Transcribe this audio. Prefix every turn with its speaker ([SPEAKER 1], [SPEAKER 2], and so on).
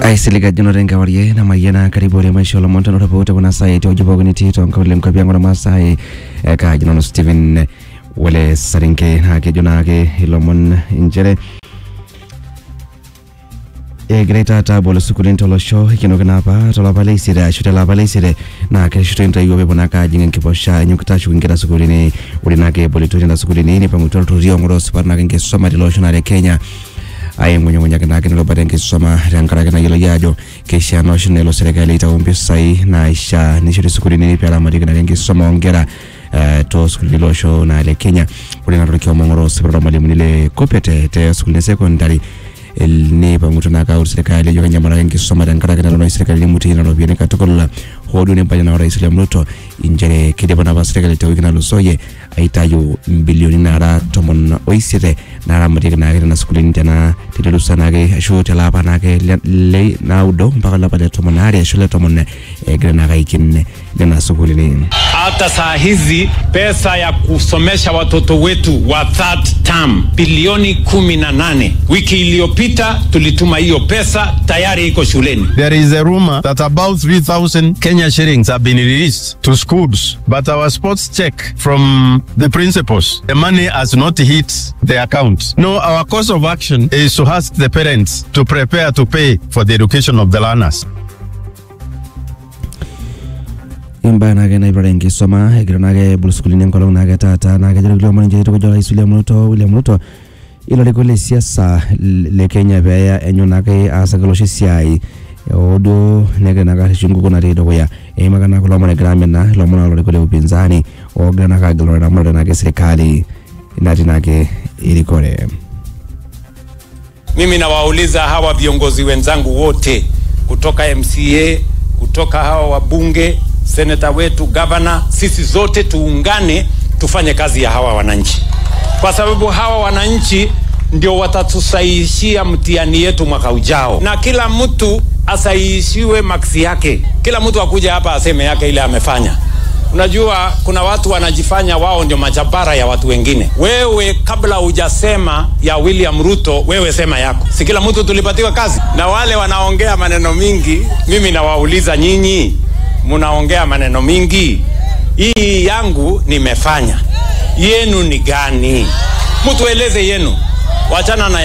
[SPEAKER 1] aisilig ajo notenkewarie namayiana karibu ore maisha olomon tenotopoute kuna sai tewueji nitii toonkaulele nkwapi ang ormaasai eh, kaaji nanu Stephen Wole Saringe naa kejo naake ilomon inchere egirai taata abol sukuulini tolosho ikenoki naa apa tolapa leisiet ashu telapa leisiet naa kereshito intoiwuo peepuo naake ajing enkiposha enyokita ashuku inkera sukuulini ore naake ebolitoi nena sukuulini nipang'utua ilturruri oong'oroo sipat naake enkisuma tele osho naa le Kenya aing'unyung'unyaki naake nirubata enkisuma tenkaraki nayioloi ajo keishaa naa oshi nelo serkali aitau mpisai naishaa nishori sukuulini peeramatieki naake enkisuma oonkera eh, toosukuulini lolosho naa le Kenya ore naa torkioma oing'oroo sipat ormalimuni le Kopete te sukuulini e secondary nipang'utua naake aut serkali ajo kenyamalaki enkisuma tenkaraki nalo serkali nimutie nena ropiyiani katukul hoo duo nempaja naa orais William Ruto inchere kidipa naapa serkali tewiki natulusoyie aitayu mbilioni naara tomon oisiet naaramatieki naake nena sukuulini tena telerusa naake ashu teleapa naake le- le naudo mpaka olapa le tomon aare ashu le tomon egira naake aiken nena sukuulini
[SPEAKER 2] hata saa hizi pesa ya kusomesha watoto wetu wa third term bilioni kumi na nane. Wiki iliyopita tulituma hiyo pesa, tayari iko shuleni.
[SPEAKER 3] There is a rumor that about 3,000 Kenya shillings have been released to schools, but our sports check from the principals, the money has not hit the account. No, our course of action is to ask the parents to prepare to pay for the education of the learners.
[SPEAKER 1] imbaa naake naipirare enkisuma egira naake ebol sukuulini enkolong naake taata naa kejo kulie omon inchere eitukuja orais William Ruto William Ruto ilarikok le siasa le Kenya peeya enyo naake aasaki olosho esiai oo duo negira naake arreshu enkukuo natii dukuya eimaka naa kulo omon egira amina ilomon olarikok le upinzani oogira naake agilunore eramatare naake serikali natii naake erikore
[SPEAKER 2] Mimi nawauliza hawa viongozi wenzangu wote kutoka MCA, kutoka hawa wabunge, seneta wetu, gavana, sisi zote tuungane tufanye kazi ya hawa wananchi, kwa sababu hawa wananchi ndio watatusaishia mtihani yetu mwaka ujao, na kila mtu asaishiwe maksi yake. Kila mtu akuja hapa aseme yake ile amefanya. Unajua kuna watu wanajifanya wao ndio majabara ya watu wengine. Wewe kabla hujasema ya William Ruto, wewe sema yako. Si kila mtu tulipatiwa kazi? Na wale wanaongea maneno mingi, mimi nawauliza nyinyi, mnaongea maneno mingi, hii yangu nimefanya, yenu ni gani? Mtu eleze yenu, wachana na